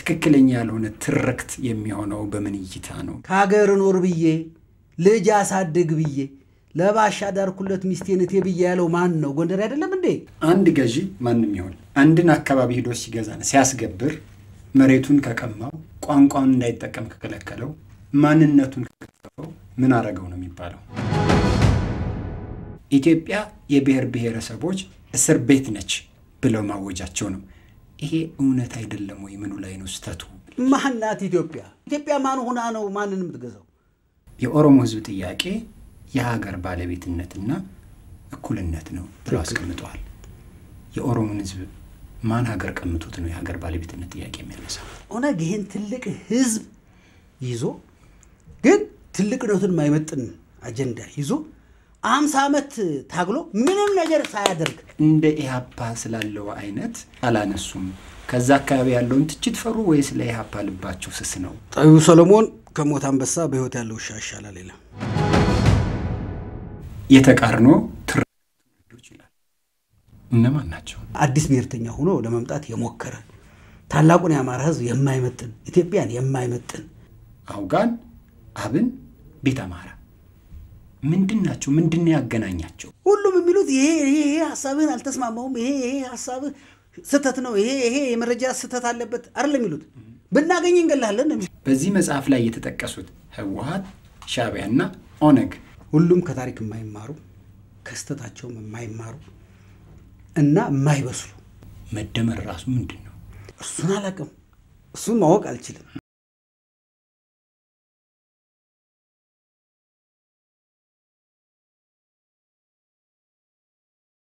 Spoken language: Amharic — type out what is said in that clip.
ትክክለኛ ያልሆነ ትርክት የሚሆነው በምን እይታ ነው? ከሀገር ኖር ብዬ ልጅ አሳድግ ብዬ ለባሻ ዳርኩለት ሚስቴን እቴ ብዬ ያለው ማን ነው? ጎንደር አይደለም እንዴ? አንድ ገዢ ማንም ይሆን አንድን አካባቢ ሂዶ ሲገዛ ሲያስገብር መሬቱን ከቀማው፣ ቋንቋውን እንዳይጠቀም ከከለከለው፣ ማንነቱን ከከፈው ምን አረገው ነው የሚባለው? ኢትዮጵያ የብሔር ብሔረሰቦች እስር ቤት ነች ብለው ማወጃቸው ነው። ይሄ እውነት አይደለም ወይ? ምኑ ላይ ነው ስተቱ? ማናት ኢትዮጵያ? ኢትዮጵያ ማን ሆና ነው ማንን የምትገዛው? የኦሮሞ ሕዝብ ጥያቄ የሀገር ባለቤትነትና እኩልነት ነው ብለው አስቀምጠዋል። የኦሮሞን ሕዝብ ማን ሀገር ቀምቶት ነው የሀገር ባለቤትነት ጥያቄ የሚያነሳው? ኦነግ ይህን ትልቅ ህዝብ ይዞ ግን ትልቅነቱን የማይመጥን አጀንዳ ይዞ አምሳ ዓመት ታግሎ ምንም ነገር ሳያደርግ እንደ ኢህአፓ ስላለው አይነት አላነሱም። ከዛ አካባቢ ያለውን ትችት ፈሩ ወይስ ለኢህአፓ ልባቸው ስስ ነው? ጠቢቡ ሰሎሞን ከሞት አንበሳ በህይወት ያለው ውሻ ይሻላል ይላል። የተቃርኖ ትርክቶች ይላል። እነማን ናቸው? አዲስ ብሔርተኛ ሆኖ ለመምጣት የሞከረ ታላቁን የአማራ ህዝብ የማይመጥን ኢትዮጵያን የማይመጥን አውጋን፣ አብን፣ ቤተ አማራ ምንድን ናቸው? ምንድን ነው ያገናኛቸው? ሁሉም የሚሉት ይሄ ይሄ ይሄ ሀሳብህን አልተስማማውም፣ ይሄ ይሄ ሀሳብህ ስህተት ነው፣ ይሄ ይሄ የመረጃ ስህተት አለበት አይደለም የሚሉት። ብናገኝ እንገላለን ነው የሚሉት። በዚህ መጽሐፍ ላይ የተጠቀሱት ህወሀት፣ ሻዕቢያና ኦነግ ሁሉም ከታሪክ የማይማሩ ከስህተታቸውም የማይማሩ እና የማይበስሉ መደመር ራሱ ምንድን ነው? እሱን አላውቅም። እሱን ማወቅ አልችልም።